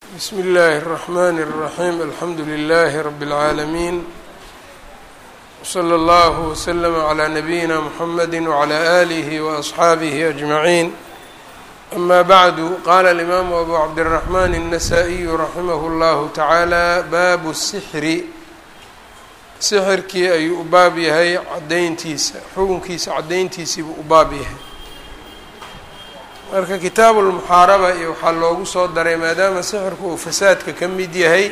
bsmi اllahi الرحmn الرaحيم alxamdu لlh رb العaalمين وslى اllه وsلم عlى نabيina mحamd وعlى آlih وأصxaabih أجمعين أma bعd qala الإmam أbu cabdالرحmn النsائي raximh اllah taعaalى bab الsحri sixirkii ayuu u baab yahay cadayntiisa xukunkiisa cadayntiisiibuu u baab yahay marka kitaabu lmuxaaraba iyo waxaa loogu soo daray maadaama sixirku uu fasaadka ka mid yahay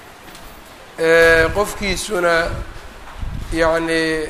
qofkiisuna yacni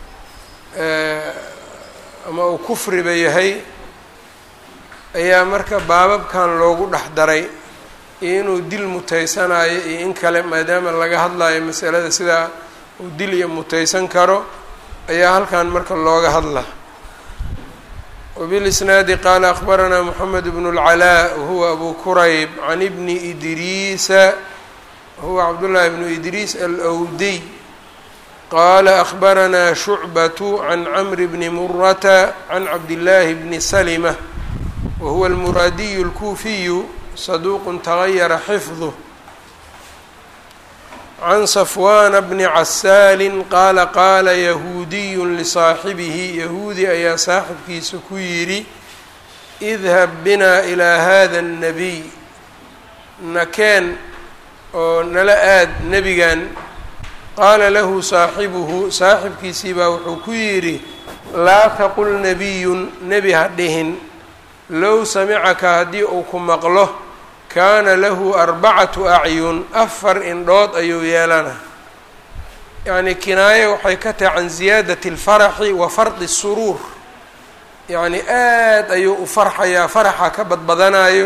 ama uu kufriba yahay ayaa marka baababkan loogu dhex daray iyo inuu dil mutaysanayo iyo in kale maadaama laga hadlayo masalada sidaa uu dil iyo mutaysan karo ayaa halkan marka looga hadla وبالإسناaد qال أخبرnا محمد بن العلاء وهو أbو كرyب عن بن إdrيس وهو عبدالله بن إdrيس الأودي qال أخبرnا شعبة عن عمر بن مرة عن عبدالله بن سلمة وهو المرادي الكوفي صدوq تغير حفظه عن صفوان بن عساal qaala qaala yahuudiy لصaaxibihi yahuudi ayaa saaxibkiisa ku yidhi idhab bina ilىa hada الnabiy nakeen oo nala aad nebigan qaala lahu saaxibuhu saaxibkiisii baa wuxuu ku yidhi laa taqul nabiyun nebi ha dhihin low samicaka haddii uu ku maqlo kaana lahu arbacatu acyun afar indhood ayuu yeelana yacni kinaaye waxay ka tahay can ziyaadati اlfaraxi wa fardi الsuruur yacni aad ayuu u farxayaa faraxa ka badbadanayo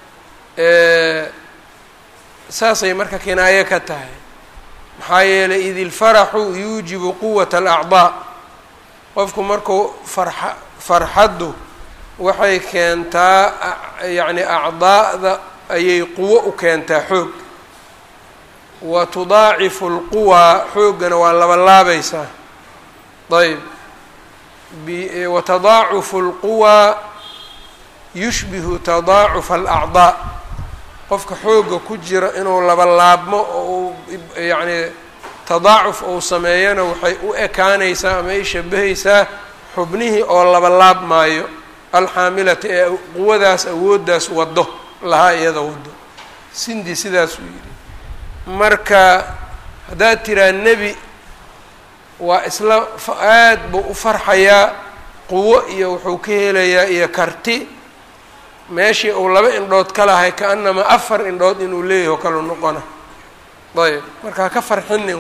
saasay marka kinaaye ka tahay maxaa yeelay id ilfaraxu yuujibu quwata alacdaa qofku markuu farxa farxaddu waxay keentaa yacni acdaa'da ayay quwo u keentaa xoog wa tudaacifu lquwaa xooggana waa laba laabaysaa ayb wa tadaacufu lquwaa yushbihu tadaacufa alacdaa qofka xoogga ku jira inuu laba laabmo oo yacni tadaacuf uu sameeyana waxay u ekaanaysaa ama ay shabahaysaa xubnihii oo laba laabmaayo alxaamilata ee quwadaas awooddaas waddo lahaa iyada wado sindi sidaasuu yidhi marka haddaad tiraa nebi waa isla aad buu u farxayaa quwo iyo wuxuu ka helayaa iyo karti meeshii uu laba indhood ka lahay ka-anama afar indhood inuu leeyahy o kalu noqona ayb marka haka farxinin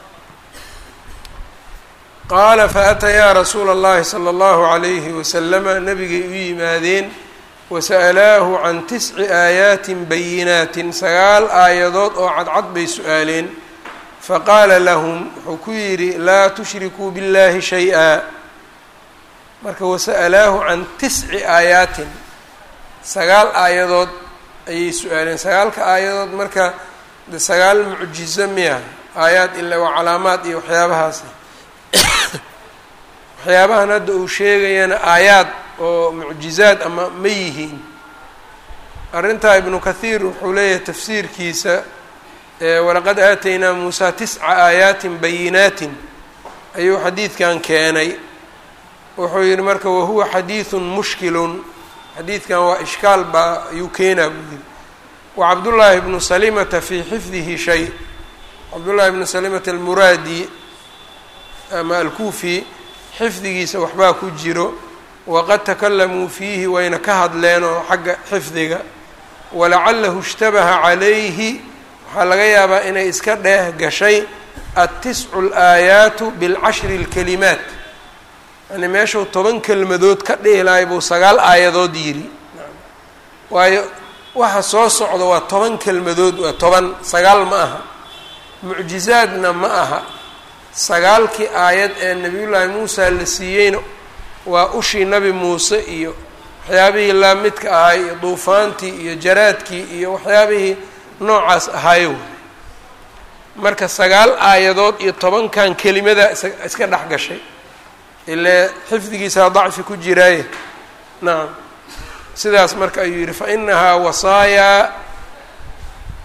qaala faatayaa rasuula اllahi salى اllahu عalayhi wasalama nabigay u yimaadeen wasa'alaahu can tisci aayaatin bayinaatin sagaal aayadood oo cadcad bay su-aaleen faqaala lahum wuxuu ku yidhi laa tushrikuu biاllahi shay-a marka wasa'alaahu can tisci aayaatin sagaal aayadood ayay su-aaleen sagaalka aayadood marka de sagaal mucjizo miya aayaad ila waa calaamaad iyo waxyaabahaasi waxyaabahan hadda uu sheegayana aayaad oo mucjizaad ama ma yihiin arrintaa ibnu kathiir wuxuu leeyahay tafsiirkiisa walaqad aataynaa muusaa tisca aayaatin bayinaatin ayuu xadiidkan keenay wuxuu yihi marka wahuwa xadiidun mushkilun xadiidkan waa ishkaal baa ayuu keenaa buu yihi wa cabdullaahi bnu salimata fii xifdihi shay cabdullaahi bnu salimata almuraadi ama alkuufi xifdigiisa waxbaa ku jiro waqad takalamuu fiihi wayna ka hadleen oo xagga xifdiga walacalahu ishtabaha calayhi waxaa laga yaabaa inay iska dheeh gashay adtiscu alaayaatu bilcashri اlkalimaat yani meeshuu toban kelmadood ka dhihi lahay buu sagaal aayadood yidhi waayo waxa soo socda waa toban kelmadood waa toban sagaal ma aha mucjizaadna ma aha sagaalkii aayad ee nabiyullaahi muusa la siiyeyna waa ushii nabi muuse iyo waxyaabihii laamidka ahay iyo duufaantii iyo jaraadkii iyo waxyaabihii noocaas ahaayo marka sagaal aayadood iyo tobankan kelimada iska dhex gashay ilee xifdigiisaa dacfi ku jiraaye nacam sidaas marka ayuu yidhi fa inahaa wasaayaa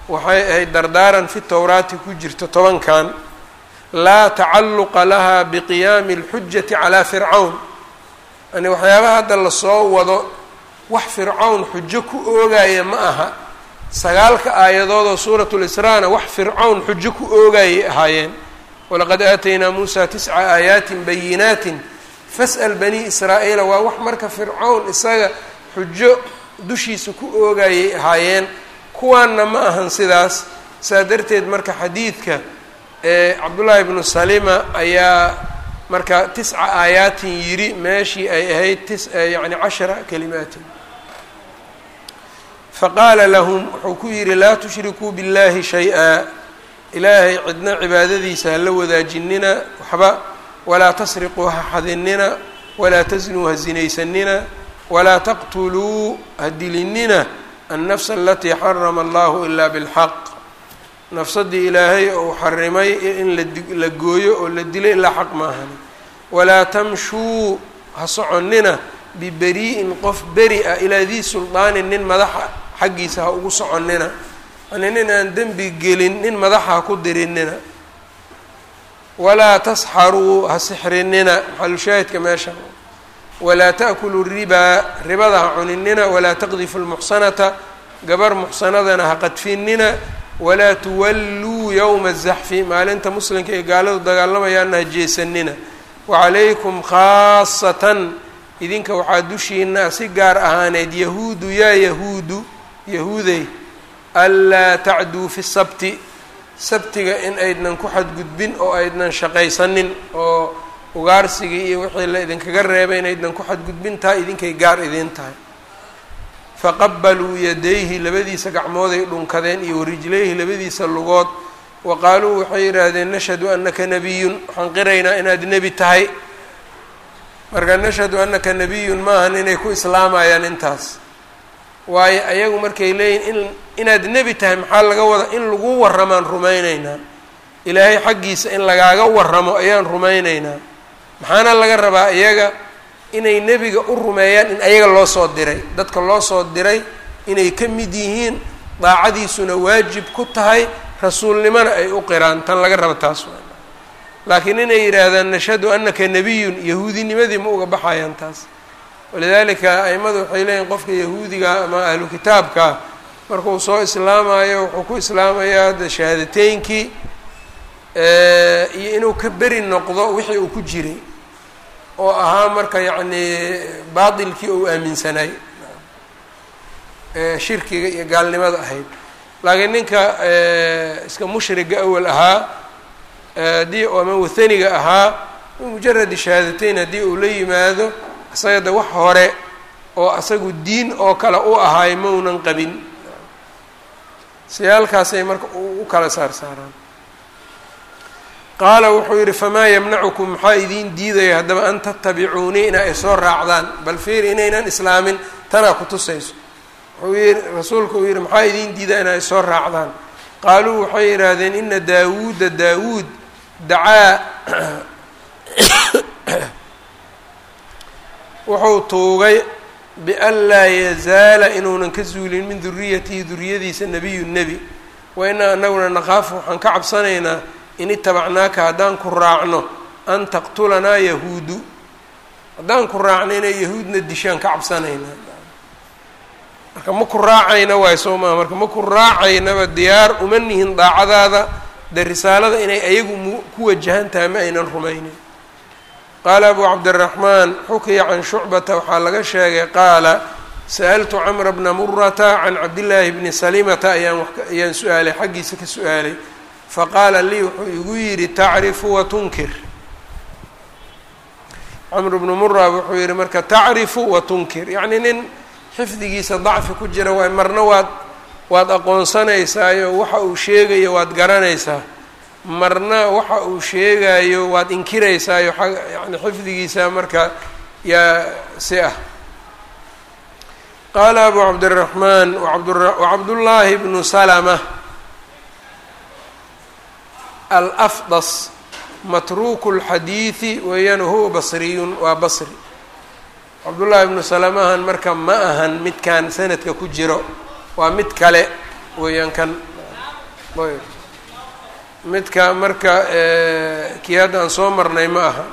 waxay ahayd dardaaran fi towraati ku jirto tobankan laa tacalluqa laha biqiyaami اlxujati calaa fircawn yani waxyaabaha hadda lasoo wado wax fircawn xujo ku oogaya ma aha sagaalka aayadoodoo suurat lisraana wax fircawn xujo ku oogayay ahaayeen walaqad aataynaa muusa tisca aayaatin bayinaatin fas'al bani israa'iila waa wax marka fircawn isaga xujo dushiisa ku oogayay ahaayeen kuwaanna ma ahan sidaas saa darteed marka xadiidka cabdullaahi bnu salima ayaa marka tisca aayaatin yidhi meeshii ay ahayd tis yani cashara kalimaatin faqaala lahum wuxuu ku yidhi laa tushrikuu biاllahi shay-a ilaahay cidna cibaadadiisa hala wadaajinina waxba walaa tasriquu ha xadinina walaa tasnuu ha sinaysanina walaa taqtuluu ha dilinina annafsa alatii xarama allahu ilaa bilxaq nafsadii ilaahay ou xarimay in la gooyo oo la dilo ilaa xaq maahani walaa tamshuu ha soconnina biberi'in qof beri ah ilaa dii suldaanin nin madaxa xaggiisa ha ugu soconnina yani nin aan dembi gelin nin madaxa ha ku dirinina walaa tasxaruu ha sixrinina maxalushaahidka meesha walaa ta'kuluu ribaa ribada ha cuninina walaa taqdifu lmuxsanata gabar muxsanadana ha qadfinina walaa tuwalluu yowma azaxfi maalinta muslimka ee gaaladu dagaalamayaana ha jeesanina wacalaykum khaasatan idinka waxaa dushiina si gaar ahaaneed yahuudu yaa yahuudu yahuudey anlaa tacduu fi sabti sabtiga in aydnan ku xadgudbin oo aydnan shaqaysanin oo ugaarsigii iyo wixii la idinkaga reebay inaydnan ku xadgudbin tahay idinkay gaar idiin tahay faqabaluu yadayhi labadiisa gacmooday dhunkadeen iyo warijlayhi labadiisa lugood wa qaaluu waxay yidhaahdeen nashhadu anaka nebiyun waxaan qiraynaa inaad nebi tahay marka nashhadu anaka nebiyun maahan inay ku islaamayaan intaas waayo ayagu markay leeyihin in inaad nebi tahay maxaa laga wada in lagu warramaan rumaynaynaa ilaahay xaggiisa in lagaaga warramo ayaan rumaynaynaa maxaana laga rabaa iyaga inay nebiga u rumeeyaan in ayaga loo soo diray dadka loo soo diray inay ka mid yihiin daacadiisuna waajib ku tahay rasuulnimona ay u qiraan tan laga raba taas waa laakiin inay yidhaahdaan nashhadu anaka nebiyun yahuudinimadii ma uga baxayaan taas walidaalika aimadu waxay leeyihin qofka yahuudiga ama ahlu kitaabka markuu soo islaamayo wuxuu ku islaamayaa de shahaadateynkii iyo inuu ka beri noqdo wixii uu ku jiray oo ahaa marka yacni baatilkii ou aaminsanay shirkiga iyo gaalnimada ahayd laakiin ninka iska mushriga awal ahaa haddii ama wathaniga ahaa mujaradi shahaadateyn haddii uu la yimaado isaga de wax hore oo asagu diin oo kale u ahaay maunan qabin siyaalkaasay marka u kala saar saaraan qaala wuxuu yidhi famaa yamnacukum maxaa idiin diidaya haddaba an tatabicuunii ina ay soo raacdaan bal fiiri inaynan islaamin tanaa ku tusayso wuxuu yidhi rasuulku uu yidhi maxaa idiin diidaya ina ay soo raacdaan qaaluu waxay yidhaahdeen ina daawuuda daawuud dacaa wuxuu tuugay bian laa yazaala inuunan ka zuulin min duriyatihi duriyadiisa nebiyu nebi wa inaa anaguna naqaafu waxaan ka cabsanaynaa in itabacnaaka haddaan ku raacno an taqtulanaa yahuudu haddaan ku raacno inay yahuudna dishaan ka cabsanaynaa marka ma ku raacayna waay soo maha marka ma ku raacaynaba diyaar uma nihin daacadaada de risaalada inay ayagu mu ku wajahan tahay ma aynan rumaynin qaala abu cabdiraxmaan xukiya can shucbata waxaa laga sheegay qaala sa'altu camra bna murata can cabdillaahi bni salimata ayaan ayaan su-aalay xaggiisa ka su-aalay faqaala lii wuxuu igu yidhi tacrifu wa tunkir camr bnu mura wuxuu yihi marka tacrifu wa tunkir yacni nin xifdigiisa dacfi ku jira waay marna waad waad aqoonsanaysaayo waxa uu sheegayo waad garanaysaa marna waxa uu sheegayo waad inkiraysaayo yani xifdigiisa marka yaa si ah qaala abu cabdiraxmaan wacabdullaahi bnu salama alafdas matruuku lxadiidi weeyaan huwa basriyun waa basri cabdullaahi ibnu salamahan marka ma ahan midkan sanadka ku jiro waa mid kale weeyaan kan ayb midka marka kii hadda aan soo marnay ma aha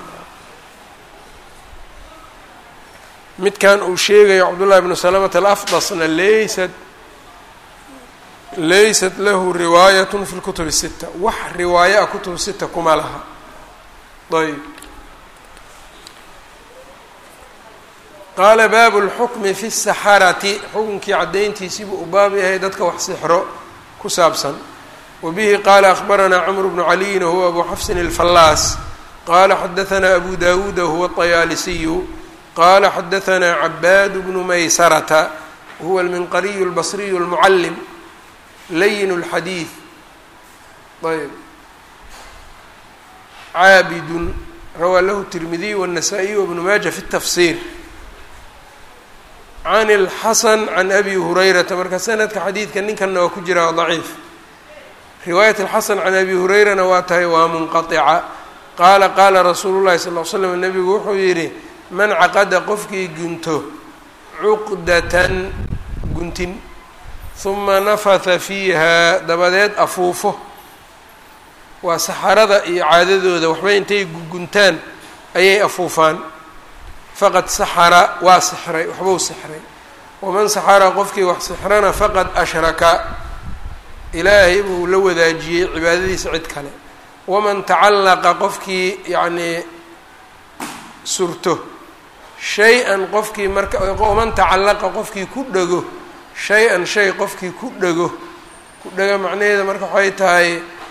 midkan uu sheegayo cabdullahi bnu salamata alafdasna laysat laysat lahu riwaayat fi lkutub الsita wax riwaayo a kutub sita kuma laha ayb qaala baabu اlxukmi fi الsaxarati xukunkii caddayntiisiibuu u baab yahay dadka wax sixro ku saabsan wbihi qala akhbaranaa cmr bnu caliyin wahuwa abu xafsin اlfallaas qala xadaanaa abu dawuuda huwa الطayaalisiyu qala xadaanaa cabaad bnu maysarata wahuwa alminqariyu اlbasriyu اlmucalim layin اlxadiid ayb caabidun rawaa lahu tirmidiy wالnasaa-iy wbnu maaja fi الtafsir can اlxasan can abi hurayrata marka sanadka xadiidka ninkanna waa ku jira daciif riwaayat alxasan can abi hurayrana waa tahay waa munqaطica qaala qaala rasuulu llahi sal l slam nebigu wuxuu yidhi man caqada qofkii gunto cuqdatan guntin huma nafatha fiiha dabadeed afuufo waa saxarada iyo caadadooda waxba intay guntaan ayay afuufaan faqad saxara waa sixray waxbuu sixray waman saxara qofkii wax sixrana faqad ashraka ilaahay buu la wadaajiyey cibaadadiisa cid kale waman tacallaqa qofkii yacnii surto shay-an qofkii marka waman tacallaqa qofkii ku dhego shay-an shay qofkii ku dhego ku dhego macnaheeda marka waxay tahay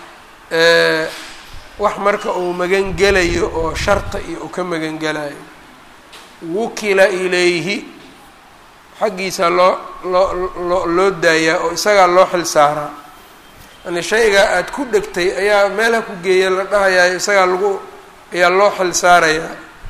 wax marka uu magangelayo oo sharta iyo uu ka magangelayo wukila ilayhi xaggiisa loo loo loo loo daayaa oo isagaa loo xil saaraa yani shaygaa aada ku dhegtay ayaa meelha ku geeya la dhahayaa isagaa lagu ayaa loo xil saarayaa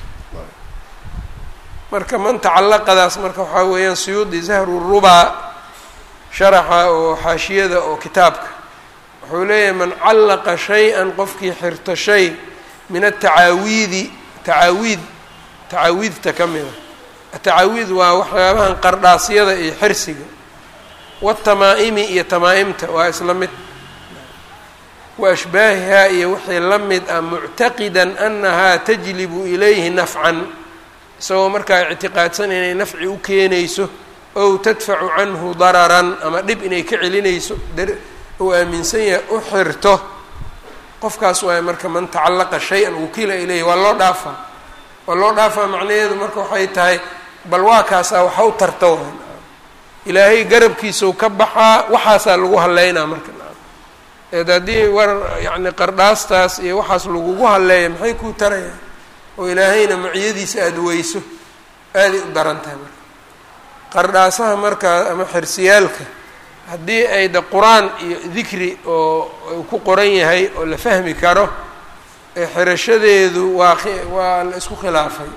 marka man tacallaqadaas marka waxaa weeyaan suyuudi zahru rubaa sharaxa oo xaashiyada oo kitaabka wuxuu leeyahay man callaqa shay-an qofkii xirto shay min atacaawiidi tacaawiid tacaawiidta ka mida atacaawiid waa waxyaabahan qardhaasyada iyo xirsiga watamaa-imi iyo tamaa-imta waa isla mid wa ashbaahihaa iyo wixii la mid ah muctaqidan annahaa tajlibu ilayhi nafcan isagoo markaa ictiqaadsan inay nafci u keenayso ow tadfacu canhu dararan ama dhib inay ka celinayso uu aaminsan yahay u xirto qofkaas waay marka man tacallaqa shay-an wukila ilayhi waa loo dhaafaa waa loo dhaafaa macnaheedu marka waxay tahay bal waa kaasaa waxa u tarta wa ilaahay garabkiisau ka baxaa waxaasaa lagu halleynaa marka eed haddii war yacni qardhaastaas iyo waxaas lagugu halleeya maxay kuu tarayaan oo ilaahayna maciyadiisa aada weyso aaday u daran tahay marka qardhaasaha markaa ama xirsiyaalka haddii ay de qur-aan iyo dikri oo ku qoran yahay oo la fahmi karo xirashadeedu waa waa la isku khilaafay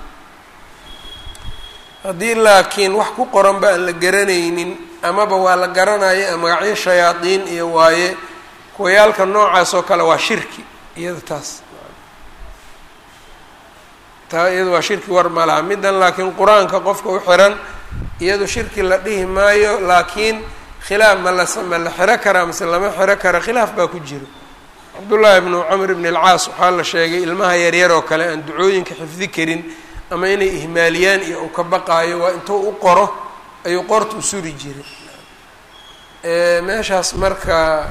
haddii laakiin wax ku qoran ba aan la garanaynin amaba waa la garanaya magacyo shayaadiin iyo waaye kuwayaalka noocaas oo kale waa shirki iyada taas taa iyada waa shirki war ma laha middan laakiin qur-aanka qofka u xiran iyadu shirki la dhihi maayo laakiin khilaaf ma la ma la xiro karaa mase lama xiro kara khilaaf baa ku jiro cabdullaahi bnu camr bn alcaas waxaa la sheegay ilmaha yaryar oo kale aan ducooyinka xifdi karin ama inay ihmaaliyaan iyo uu ka baqaayo waa intuu u qoro ayuu qoorta u suri jiray meeshaas marka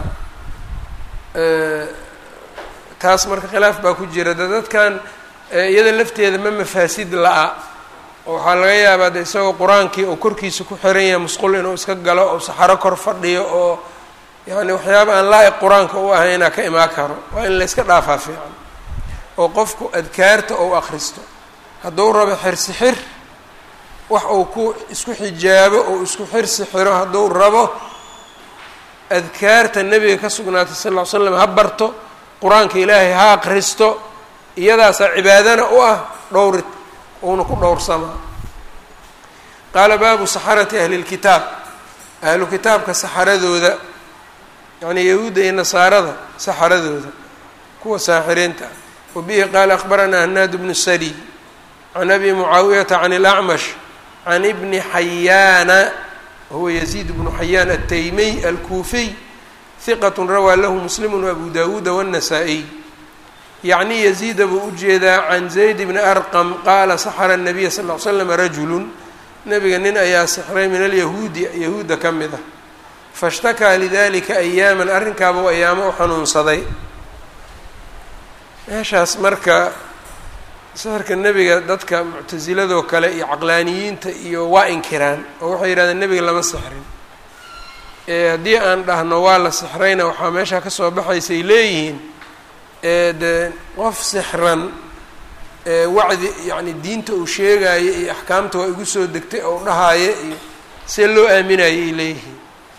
taas marka khilaaf baa ku jira de dadkan iyada lafteeda ma mafaasid la-a oo waxaa laga yaabaa de isagoo qur-aankii oo korkiisa ku xiran yahay musqul inuu iska galo oo saxaro kor fadhiyo oo yani waxyaaba aan laa-iq qur-aanka u ahaynaa ka imaan karo waa in layska dhaafaa fiican oo qofku adkaarta ou akhristo hadduu rabo xirsi xir wax uu ku isku xijaabo ou isku xirsi xiro hadduu rabo adkaarta nebiga ka sugnaatay sal ll ly slam ha barto qur-aanka ilaahay ha akhristo iyadaasaa cibaadana u ah dhowri uuna ku dhowrsamaa qaala baabu saxarati ahli lkitaab ahlu kitaabka saxaradooda yacnii yahuudda iyo nasaarada saxaradooda kuwa saaxiriinta ah wa bihi qaala akhbaranaa hanaad bnu sari can abi mucaawiyata can اlacmash can ibni xayaana wahuwa yaziid bnu xayaan altaymiy alkuufiy hiqat rawaa lahu muslimu wabu dawuuda wالnasaa-iy yacni yaziida buu ujeedaa can zayd bni arqam qaala saxara الnabiya sal ll slam rajulu nabiga nin ayaa sixray min alyahuudi yahuudda ka mid ah faاshtakaa lidalika ayaaman arrinkaaba ayaamo u xanuunsaday meeshaas marka sixirka nebiga dadka muctasiladoo kale iyo caqlaaniyiinta iyo waa inkiraan oo waxay yidhahdeen nebiga lama sixrin haddii aan dhahno waa la sixrayna waxaa meeshaa kasoo baxaysay leeyihiin de qof sixran wacdi yacni diinta uu sheegaayo iyo axkaamta waa igu soo degtay ou dhahaayo iyo see loo aaminayo ay leeyihiin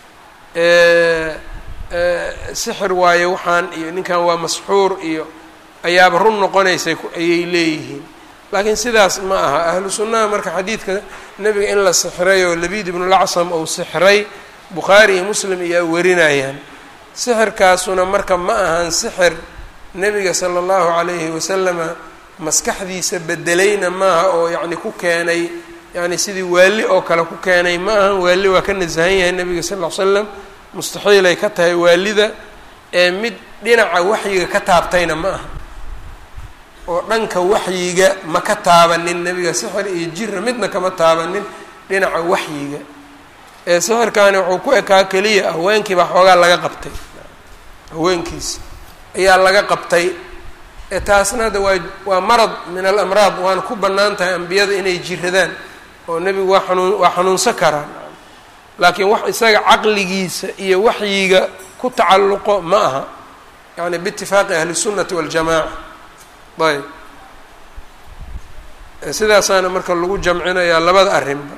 sixir waayo waxaan iyo ninkan waa masxuur iyo ayaaba run noqonaysay ayay leeyihiin laakiin sidaas ma aha ahlu sunnaha marka xadiidka nebiga in la sixray oo labiid ibnulacsom ou sixray bukhaari iyo muslim ayaa warinayaan sixirkaasuna marka ma ahan sixir nebiga sala allahu calayhi wasalama maskaxdiisa bedelayna maaha oo yacni ku keenay yacni sidii waali oo kale ku keenay ma ahan waali waa ka nasahan yahay nebiga sal ll ly slam mustaxiilay ka tahay waalida ee mid dhinaca waxyiga ka taabtayna ma aha oo dhanka waxyiga ma ka taabanin nebiga sixir iyo jira midna kama taabanin dhinaca waxyiga ee sixirkaani wuxuu ku ekaa keliya haweenkii baa xoogaa laga qabtay haweenkiisa ayaa laga qabtay ee taasna hadda waa waa marad min alamraad waana ku bannaan tahay ambiyada inay jiradaan oo nebigu waa xanuun waa xanuunsan karaan laakiin wax isaga caqligiisa iyo waxyiga ku tacalluqo ma aha yani biitifaaqi ahli الsunnati waاljamaca ayb sidaasaana marka lagu jamcinayaa labada arrinba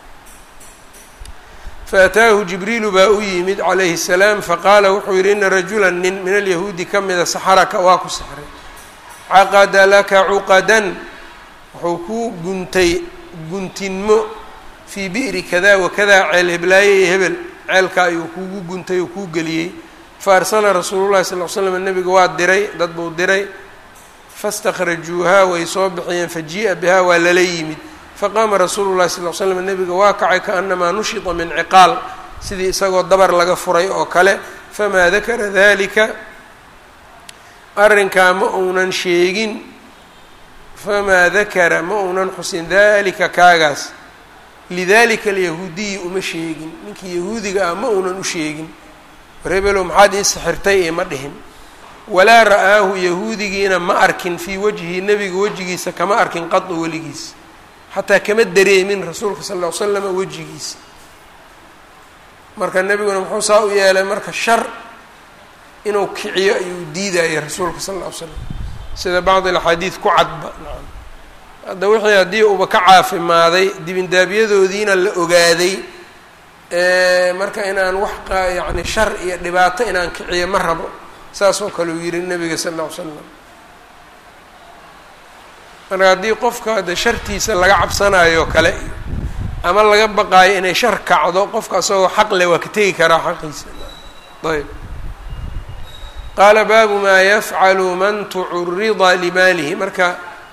faataahu jibriilu baa u yimid calayhi الsalaam faqaala wuxuu yihi ina rajula nin min alyahuudi ka mida saxaraka waa ku saxray caqada laka cuqadan wuxuu kuu guntay guntinmo fii bi'ri kada wakada ceel heblaaye iyo hebel ceelka ayuu kuugu guntay oo kuu geliyey fa arsala rasuulu llahi sal l slam nebiga waa diray dad buu diray fastakhrajuuhaa way soo bixiyeen fajii'a bihaa waa lala yimid faqaama rasuulu llahi sal l slam nebiga waa kacay kaanamaa nushita min ciqaal sidii isagoo dabar laga furay oo kale famaa dakara dalika arrinkaa ma uunan sheegin famaa dakara ma uunan xusin dalika kaagaas lidalika alyahuudiyi uma sheegin ninkii yahuudiga ah ma uunan u sheegin rebelow maxaad ii sixirtay ee ma dhihin walaa ra'aahu yahuudigiina ma arkin fii wajhi nebiga wejigiisa kama arkin qadu weligiisa xataa kama dareemin rasuulka sal ll ly slama wejigiisa marka nebiguna muxuu saa u yeelay marka shar inuu kiciyo ayuu diidayay rasuulka sal lla ly slam sida bacd alaxaadiid ku cadba nacam hadda wixii haddii uba ka caafimaaday dibindaabiyadoodiina la ogaaday marka inaan wax qa yacni shar iyo dhibaato inaan kiciyo ma rabo saas oo kale uu yihi nebiga sal lla ly slam marka haddii qofka de shartiisa laga cabsanayo kale ama laga baqaayo inay shar kacdo qofka asagoo xaq leh waa ka tegi karaa xaqiisa ayb qaala baabu maa yafcalu man tucurida limaalihi marka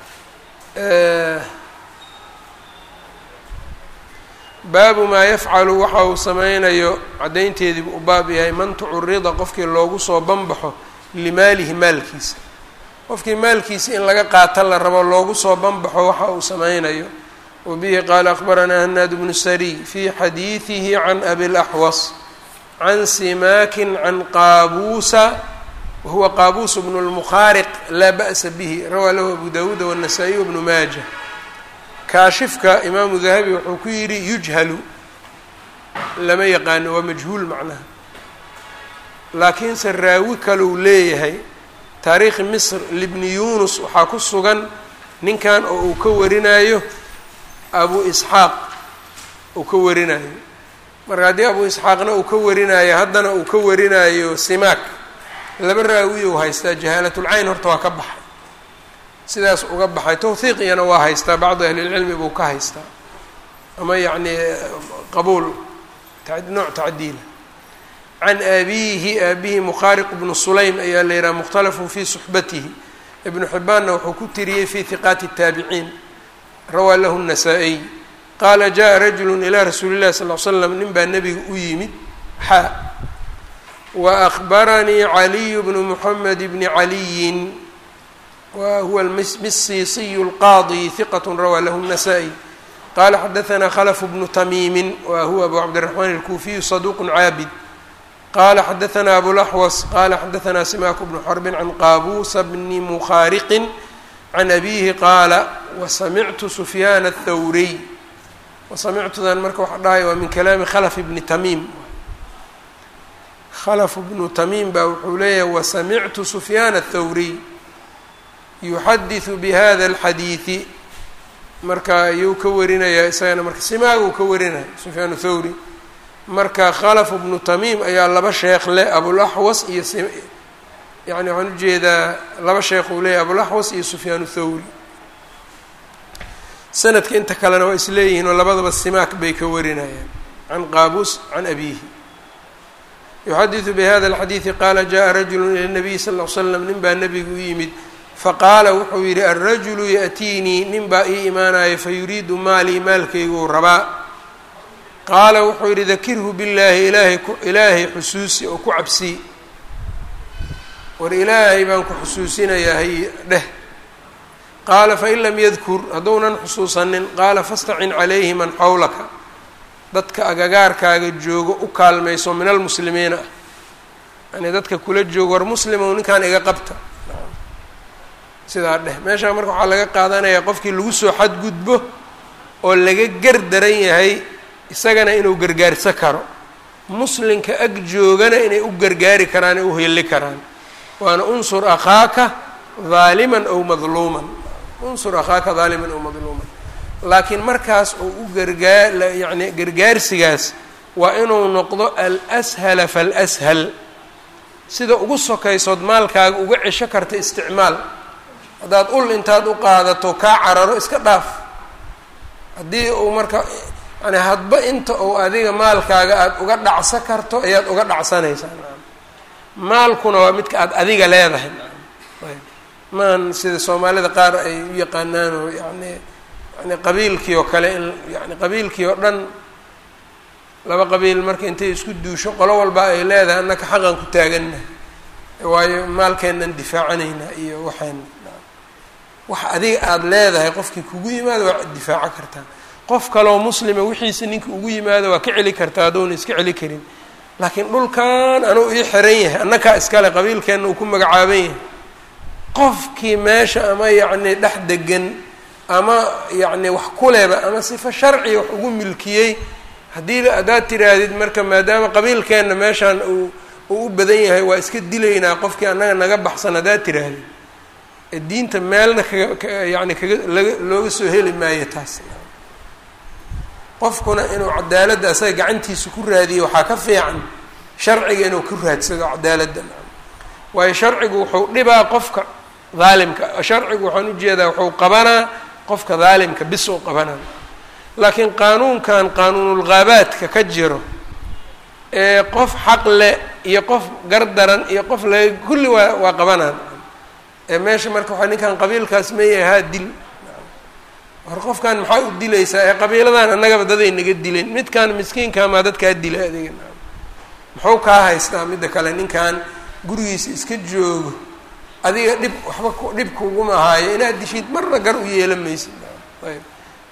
baabu maa yafcalu waxa uu sameynayo caddaynteediibu u baab yahay man tucurida qofkii loogu soo banbaxo limaalihi maalkiisa qofkii maalkiisa in laga qaata la rabo loogu soo banbaxo waxa uu sameynayo wa bihi qaala akbaranaa hanaad bnu sariy fii xadiidihi can abi laxwas can simaakin can qaabuusa wahuwa qaabuus bnu lmukhaariq laa ba'sa bihi rawaa lahu abu dawuuda wالnasaa-iy wbnu maaja kaashifka imaamu dahabi wuxuu ku yidhi yujhalu lama yaqaano waa majhuul macnaha laakiinse raawi kalou leeyahay taariikhi misr libni yunus waxaa ku sugan ninkan oo uu ka warinayo abu isxaaq uu ka warinayo marka haddii abu isxaaqna uu ka warinayo haddana uu ka warinayo simaak laba raawi ou haystaa jahaalatulcayn horta waa ka baxay sidaas uga baxay tawhiiqiyana waa haystaa bacdu ahlilcilmi buu ka haystaa ama yacni qabuul nooc tacdiila can abiihi aabihi mukhaariq bnu sulaym ayaa la yidhaha mukhtalafun fii suxbatihi ibnu xibbaanna wuxuu ku tiriyey fii hiqaati الtaabiciin rawaa lahu الnasaa-iy qaala jaءa rajulu ilaa rasuuli اllahi sal l slam nin baa nebiga u yimid xaa وأخbarnii عaliي بن محmed بن عaliyi wa huwa الmisiisiy الqاضي ثqة rawى lah النسائي qala xadaثna khلف بن تmيmi wa huwa أbu cabdالرحمن الكufiي صدوq caabid qala xadaثna أbوالأxوص qala xadaثna سimak بن xرب عن qاbوس بن مkhاriq عن أbيه qaala وsamictu سfyاn الthwrي وsamictudan marka waxa dhahay waa min kalaami khلف بni تmيm khلف بnu تmيm baa wuxuu leeyahay وsamictu سfyاn الthwrي yuxadiثu bhada الxadiiثi marka ayuu ka warinayaa isagana marka simaaguu ka warinaya sufyaan thawri marka khalaf bnu tamiim ayaa laba sheekh leh abulaxwas iyo yani waxaan ujeedaa laba sheekh uu leeyahy abulaxwas iyo sufyaan thawri sanadka inta kalena waa isleeyihiin oo labadaba simaak bay ka warinayaan can qaabuus can abiihi yuxadiثu bhada الxadiiثi qaala jaءa rajulu ilى الnabiy sal ll l slam nin baa nebigu u yimid faqaala wuxuu yidhi alrajulu yaأtiinii nin baa ii imaanaya fayuriidu maalii maalkayguu rabaa qaala wuxuu yidhi dakirhu billaahi ilaahay ilaahay xusuusi oo ku cabsii war ilaahay baan ku xusuusinayaa hay dheh qaala fain lam yadkur hadduunan xusuusanin qaala fastacin calayhi man xawlaka dadka agagaarkaaga joogo u kaalmayso min almuslimiina ah yani dadka kula joogo war muslimow ninkaan iga qabta sidaa dheh meeshaa marka waxaa laga qaadanayaa qofkii lagu soo xadgudbo oo laga gar daran yahay isagana inuu gargaarsan karo muslimka ag joogana inay u gargaari karaan ee u heli karaan waana unsur akhaaka haaliman ow madluuman unsur akhaaka haaliman ow madluuman laakiin markaas oo u gargaa yacni gargaarsigaas waa inuu noqdo alshala falshal sida ugu sokaysood maalkaaga uga cesho karta isticmaal haddaad ul intaad u qaadato kaa cararo iska dhaaf haddii uu marka yani hadba inta uu adiga maalkaaga aada uga dhacsan karto ayaad uga dhacsanaysaa maalkuna waa midka aada adiga leedahay maan sida soomaalida qaar ay u yaqaanaan oo yani yani qabiilkii oo kale in yani qabiilkii oo dhan laba qabiil marka intay isku duusho qolo walba ay leedahay annaka xaqan ku taagannahay waayo maalkeennan difaacanaynaa iyo waxayna wax adiga aada leedahay qofkii kugu yimaado waa difaaco kartaa qof kaloo muslima wixiisa ninka ugu yimaado waa ka celi kartaa hadduuna iska celi karin laakiin dhulkan anuu ii xiran yahay annakaa iskale qabiilkeenna uu ku magacaaban yahay qofkii meesha ama yacni dhex degan ama yacni wax kuleba ama sifa sharciga wax ugu milkiyey haddii haddaad tiraahdid marka maadaama qabiilkeenna meeshaan uu uu u badan yahay waa iska dilaynaa qofkii annaga naga baxsan haddaad tiraahdid diinta meelna kaga yani kaga laga looga soo heli maayo taas qofkuna inuu cadaaladda asaga gacantiisa ku raadiyo waxaa ka fiican sharciga inuu ku raadsado cadaaladda waayo sharcigu wuxuu dhibaa qofka daalimka sharcigu waxaan ujeedaa wuxuu qabanaa qofka daalimka bis uu qabanaa laakiin qaanuunkan qaanuunulghaabaadka ka jiro ee qof xaq leh iyo qof gardaran iyo qof laga kulli waa waa qabanaan ee meesha marka waxaa ninkan qabiilkaas meeyahay haa dil war qofkan maxaa u dilaysaa ee qabiiladan annagaba daday naga dileen midkan miskiinka maa dadkaa dila adiga muxuu kaa haystaa midda kale ninkan gurigiisa iska joogo adiga dhib waxba dhib kuguma haayo inaad dishid marna gar u yeelan maysid ayb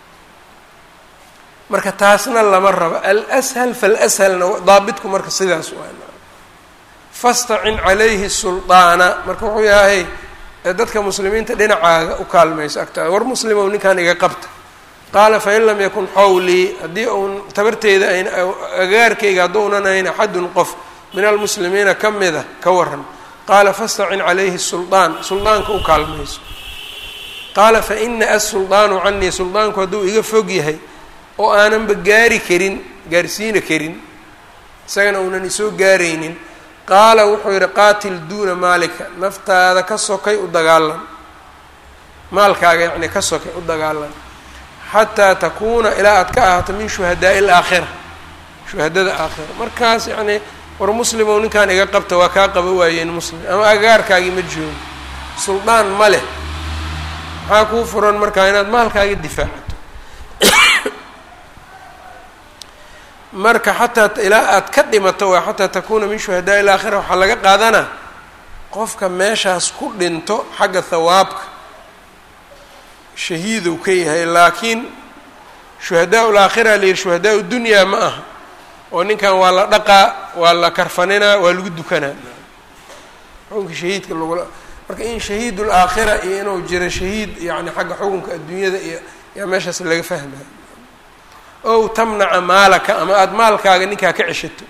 marka taasna lama rabo alshal falshalna daabitku marka sidaas waa fastacin calayhi sulطaana marka wuxuu yahay dadka muslimiinta dhinacaaga u kaalmayso agtaada war muslimow ninkan iga qabta qaala fain lam yakun xawlii haddii uun tabarteyda ayn agaarkayga hadduunan ayn axadun qof min almuslimiina ka mida ka waran qaala fastacin calayhi suldaan suldaanka u kaalmayso qaala faina asuldaanu canii suldaanku hadduu iga fog yahay oo aananba gaari karin gaarsiina karin isagana uunan isoo gaaraynin qaala wuxuu yidhi qaatil duuna maalika naftaada ka sokay u dagaalan maalkaaga yacni ka sokay u dagaalan xataa takuuna ilaa aad ka ahaato min shuhadaa'i alaakhira shuhadada aakhira markaas yacni war muslimow ninkaan iga qabta waa kaa qaba waayeen muslim ama agaarkaagii ma joogo suldaan ma leh maxaa kuu furan markaa inaad maalkaaga difaacato marka xataa ilaa aad ka dhimato waa xataa takuuna min shuhadaa il aakhira waxaa laga qaadanaa qofka meeshaas ku dhinto xagga hawaabka shahiiduu ka yahay laakiin shuhadaa ul aakhira la yihi shuhadaa u dunyaa ma aha oo ninkan waa la dhaqaa waa la karfaninaa waa lagu dukanaa xukunka shahiidka lagula marka in shahiid ulaakhira iyo inuu jiro shahiid yani xagga xukunka adduunyada iyo yaa meeshaas laga fahmaya ow tamnaca maalaka ama aada maalkaaga ninkaa ka ceshato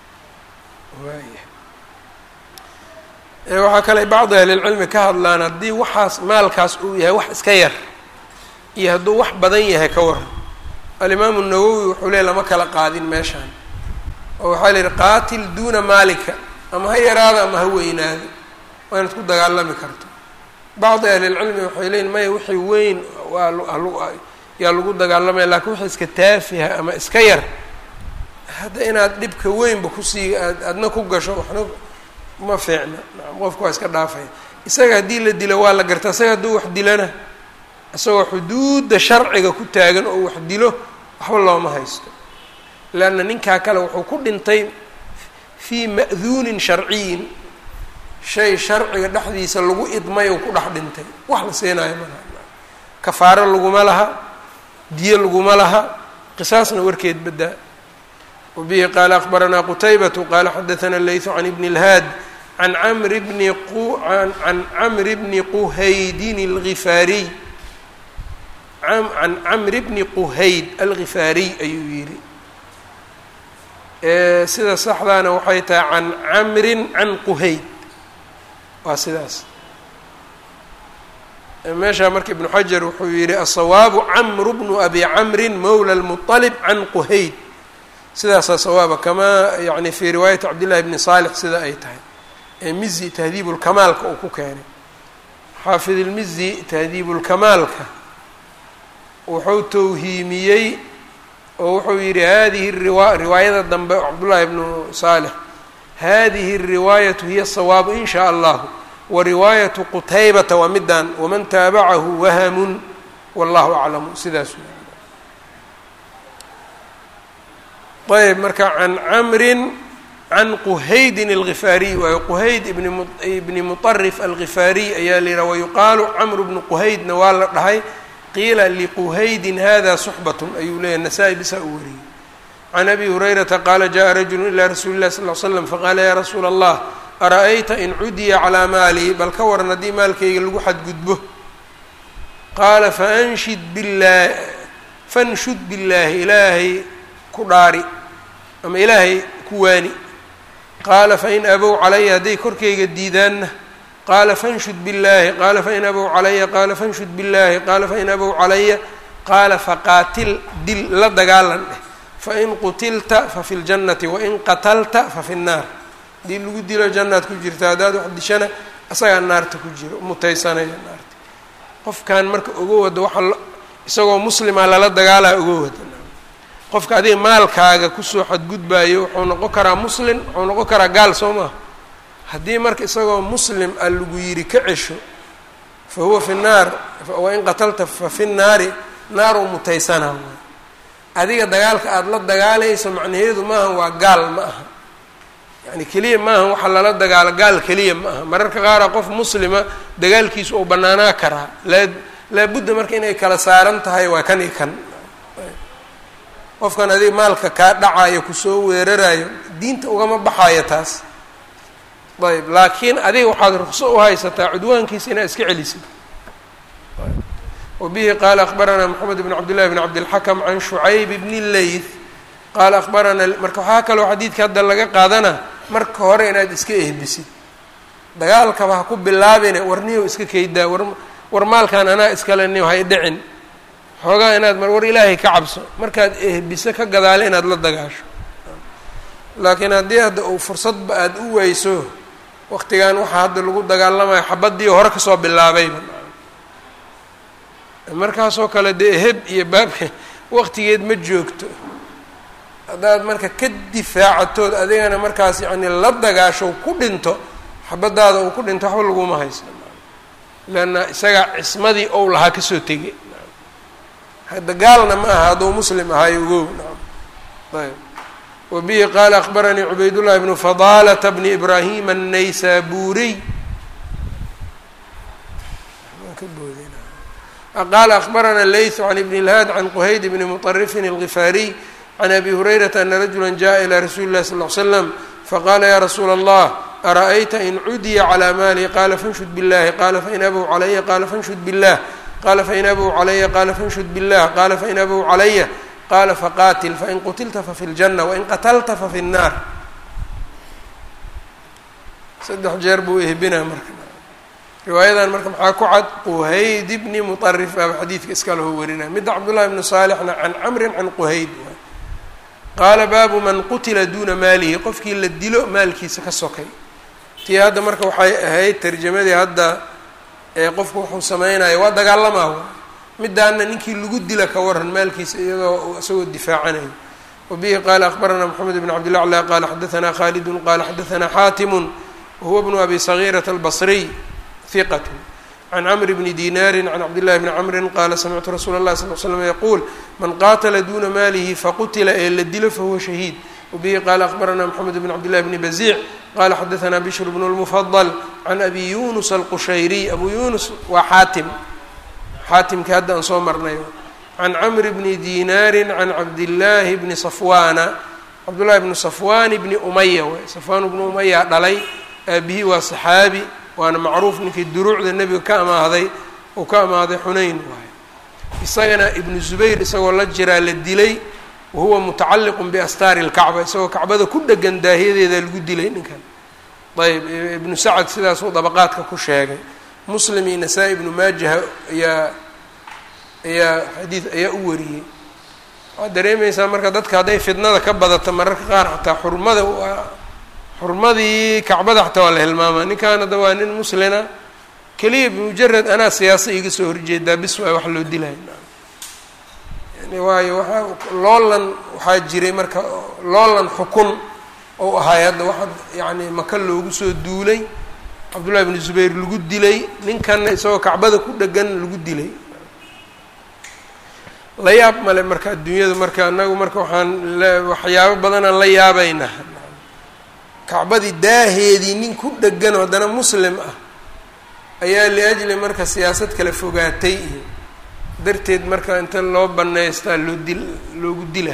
waaya waxaa kale bacdi ahlilcilmi ka hadlaan haddii waxaas maalkaas uu yahay wax iska yar iyo hadduu wax badan yahay ka waran alimaamu nawowi wuxuu leey lama kala qaadin meeshaan oo waxaa la yihi qaatil duuna maalika ama ha yaraado ama ha weynaado waa inaad ku dagaalami karto bacdi ahlilcilmi waxay leeyiin maya wixii weyn waa yaa lagu dagaalamaya lakiin wixii iska taafiha ama iska yar hadda inaad dhibka weynba kusii aad adna ku gasho waxna ma fiicna qofku waa iska dhaafaya isaga haddii la dilo waa la garta isaga hadduu wax dilana isagoo xuduudda sharciga ku taagan oo wax dilo waxba looma haysto leanna ninkaa kale wuxuu ku dhintay fii ma'duunin sharciyin shay sharciga dhexdiisa lagu idmay oo ku dhex dhintay wax la siinaayo malaha kafaaro laguma laha diyo laguma laha qisaasna warkeed badaa wabihi qaala akbaranaa qutaybatu qaala xadaثana layثu can ibni اlhaad an amri bni can camri bni quhaydin اlgifaariy can camri bni quhayd algifaariy ayuu yidhi sida saxdaana waxay tahay can camrin can quhayd waa sidaas meeshaa marka ibnu xajar wuxuu yihi asawaabu camru bnu abi camrin mowla lmuطalib can quhayd sidaasaa sawaaba kamaa yani fii riwaayati cabdillahi bni saalix sida ay tahay ee mizi tahdiibu lkamaalka uu ku keenay xaafid ilmizi tahdiibu lkamaalka wuxuu towhiimiyey oo wuxuu yihi hadihi riwa riwaayada dambe cabdullahi bnu saalix hadihi الriwaayatu hiya الsawaabu in shaء allahu wariwaayatu qutaybata waa midaan waman taabacahu wahamun wallahu aclamu sidaas ayb marka can camrin can quhaydin algifaariy waayo quhayd ibni muطarif algifaariy ayaa la yihaha wayuqaalu camru bnu quhaydna waa la dhahay qiila liquhaydin hada suxbatun ayuu leeyahy nasaa-i bisaa u wariyey can abi hurayrata qaala jaءa rajulu ilaa rasuuli اllahi sal l slam faqaala ya rasuula allah ara-ayta in cudiya calaa maali bal ka waran haddii maalkayga lagu xadgudbo qaala faanshid billah fanshud billaahi ilaahay ku dhaari ama ilaahay ku waani qaala fain abow calaya hadday korkayga diidaanna qaala fanshud billaahi qaala fain abow calaya qaala fanshud billaahi qaala fain abow calaya qaala faqaatil dil la dagaalan dheh fain qutilta fafi ljannati wain qatalta fafi nnaar haddii lagu dilo jannaad ku jirta haddaad wax dishana asagaa naarta ku jiro mutaysanaya naarta qofkan marka oga wada waxa isagoo muslima lala dagaalaa oga wada qofka adiga maalkaaga kusoo xadgudbaayo wuxuu noqon karaa muslim wuxuu noqon karaa gaal soo maha haddii marka isagoo muslim a lagu yidhi ka cesho fa huwa fi nnaar wain qatalta fa fi nnaari naaruu mutaysanaa adiga dagaalka aada la dagaalayso macnaheedu maaha waa gaal ma aha yani keliya maaha waxa lala dagaalo gaal keliya ma aha mararka qaara qof muslima dagaalkiisu uu banaanaa karaa laa laabudda marka inay kala saaran tahay waa kan i kan qofkan adiga maalka kaa dhacayo kusoo weerarayo diinta ugama baxayo taas ayb laakiin adiga waxaad ruqso u haysataa cudwaankiisa inaad iska celisid wbihi qaala akbaranaa mxamed bn cabd llahi bn cabdilxakm can shucayb bni leyth qaala akbaranaa marka waxaa kaloo xadiidka hadda laga qaadana marka hore inaad iska ehbisid dagaalkaba ha ku bilaabine warniyow iska keydaa war war maalkan anaa iskale niyo hay dhicin xoogaa inaad mar war ilaahay ka cabso markaad ehbiso ka gadaale inaad la dagaasho laakiin haddii hadda uu fursadba aada u weyso waqtigan waxaa hadda lagu dagaalamayo xabadii hore kasoo bilaabayba markaasoo kale dee heb iyo baabka waqtigeed ma joogto haddaad marka ka difaacatood adigana markaas yacni la dagaasho ku dhinto xabadaada uu ku dhinto waxba laguma haysto leanna isagaa cismadii ou lahaa kasoo tegay hadda gaalna ma aha hadduu muslim ahaayo ogow ayb wa bihi qaala akbaranii cubaydullahi bnu fadaalata bni ibraahima annaysaburiy qaala akbarana leythu can ibn اlhaad can quhayd bni muطarifin اlgifaariy can abi hurayrata ana rajula jaءa ilى rasuuli اlahi sal ly slam faqala ya rasuula allah ara'ayta in cudiya calى maali qala fanshud biاllahi qala fain abow calaya qala fanshud biاllah qala fain abow calaya qala fanshud biاllah qala fain abow calaya qala faqatil fain qutilta fafi اljanة wain qatalta fafi الnaar saddex jeer buu ehbina marka riwaayadan marka maxaa ku cad quhayd bni muطarif baaba xadiidka iska laho warinaya midda cabdullahi bni saalixna can camrin can quhayd qaala baabu man qutila duuna maalihi qofkii la dilo maalkiisa ka sokay tii hadda marka waxay ahayd tarjamadii hadda ee qofku wuxuu samaynayo waa dagaalamaa midaana ninkii lagu dila ka waran maalkiisa iyadoo isagoo difaacanayo wabihi qaala akbarana moxamed bn cabd llah qala xadaثna khalidun qala xadaثna xaatimu wahuwa bnu abi sagiirata albasriy hiqat can camr bni dinaari can cabdillahi bni camrin qaala samictu rasuula اllahi sal l slam yaquul man qaatala duuna maalihi faqutila ee la dilo fahuwa shahiid wabihi qaala akbarana moxamed bn cabdillahi bni baziic qala xadaثna bishr bnu اlmufadl can abi yunus alqushayriy abu yunus waa xaatim xaatimkii hadda aan soo marnay can camr bni dinaari can cabdillaahi bni safwaana cabdullahi bni safwan bni umaya waay safwaan bni umaya dhalay aabihii waa saxaabi waana macruuf ninkii duruucda nebiga ka amaahday uu ka amaaday xunayn waayo isagana ibnu zubayr isagoo la jiraa la dilay wahuwa mutacalliqun biastaari lkacba isagoo kacbada ku dhegan daahiyadeeda lagu dilay ninkan ayb ibnu sacad sidaasuu dabaqaadka ku sheegay muslim iyo nasaa-i ibnu maajaha ayaa ayaa xadiid ayaa u wariyey waxaad dareemaysaa marka dadka hadday fidnada ka badato mararka qaar xataa xurmada waa xurmadii kacbada xataa waa la hilmaamaa ninkan hadda waa nin muslina keliya bimujarad anaa siyaasa iga soo horjeedaa bis waay wax loo dilay yani waayo waaa loolan waxaa jiray marka loolan xukun ou ahaay hadda waxa yani maka loogu soo duulay cabdullahi bnu zubayr lagu dilay ninkanna isagoo kacbada ku dhegan lagu dilay la yaab male marka adduunyada marka anagu marka waxaan waxyaabo badanaan la yaabaynaa kacbadii daaheedii nin ku dhegan oo haddana muslim ah ayaa liajli marka siyaasad kala fogaatay iyo darteed marka inta loo banaystaa loo dil loogu dila